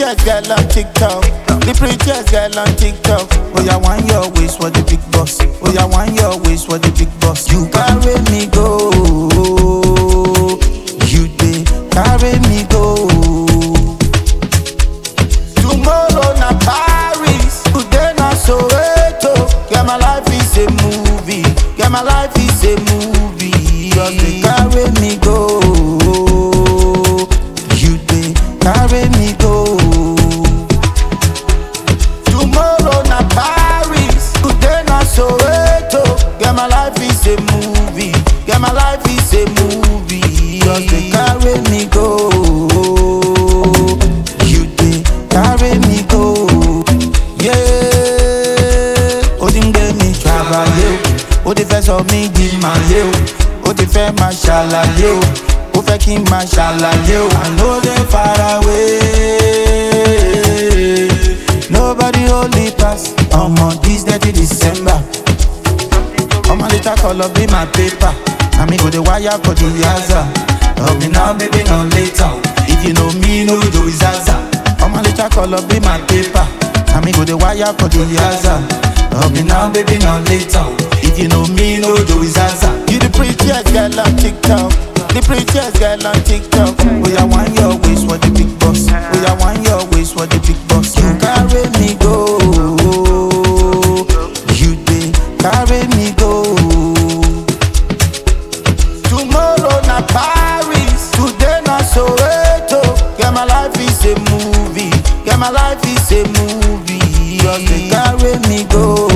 prettiest girl on TikTok. The prettiest girl on TikTok. Oh, yeah, one your waist for the big boss. Oh, yeah, one your waist for the big boss. You carry me go. You dey carry me go. Tomorrow na Paris, today na Soweto. Yeah, my life is a movie. Yeah, my life is a movie. Just dey carry me go. You dey carry me go. Tomorrow na Paris, today na Soweto. Yeah, my life is a movie. Yeah, my life is a movie. Just dey carry me go. You dey carry me go. Yeah, ó ti ń gbé mi travelé o, ó ti fẹ́ sọ mí di màlé o, ó ti fẹ́ máa ṣàlàyé o, ó fẹ́ kí n máa ṣàlàyé o. I no dey far away, nobody hold me pass. Ọmọ this dirty December. Ọmọ later color be my paper. Na me go dey wire for the yaza. Love me now, baby, no later. If you know me, no you do is zaza. Ọmọ later color be my paper. Na me go dey wire for the yaza. Love me now, baby, no later. If you know me, no you do is zaza. You the prettiest girl on TikTok. The prettiest girl on TikTok. Oh, yeah, want your waist for the big boss. Oh, yeah, want your waist for the big boss. You carry me go. You dey carry me go. Tomorrow na Paris, today na Soweto. Yeah, my life is a movie. Yeah, my life is a movie. Just dey carry me go.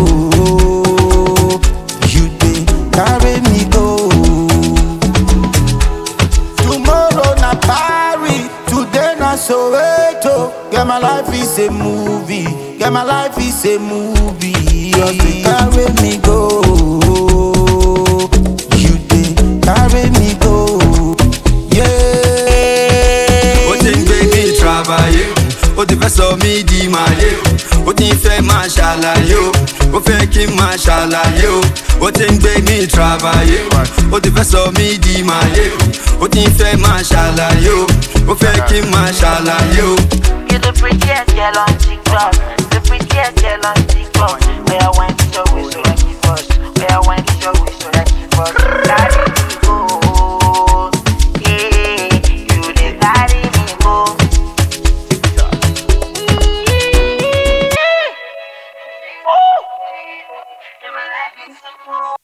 You dey carry me go. Tomorrow na Paris, today na Soweto. Yeah, my life is a movie. Yeah, my life is a movie. Just dey carry me go. You dey carry me go. Yeah. ó ti ń gbé mi travayé ó ti fẹ́ sọ mí di màlé ó ti ń fẹ́ máa ṣàlàyé o ó fẹ́ kí n máa ṣàlàyé o ó ti ń gbé mi travayé ó ti fẹ́ sọ mí di màlé ó ti ń fẹ́ máa ṣàlàyé o ó fẹ́ kí n máa ṣàlàyé o. You the prettiest girl on TikTok. The prettiest girl on TikTok. Where I went to your waist so like you first. Where I went to your waist so like you first. Carry me go. Yeah, you dey carry me go. Ooh.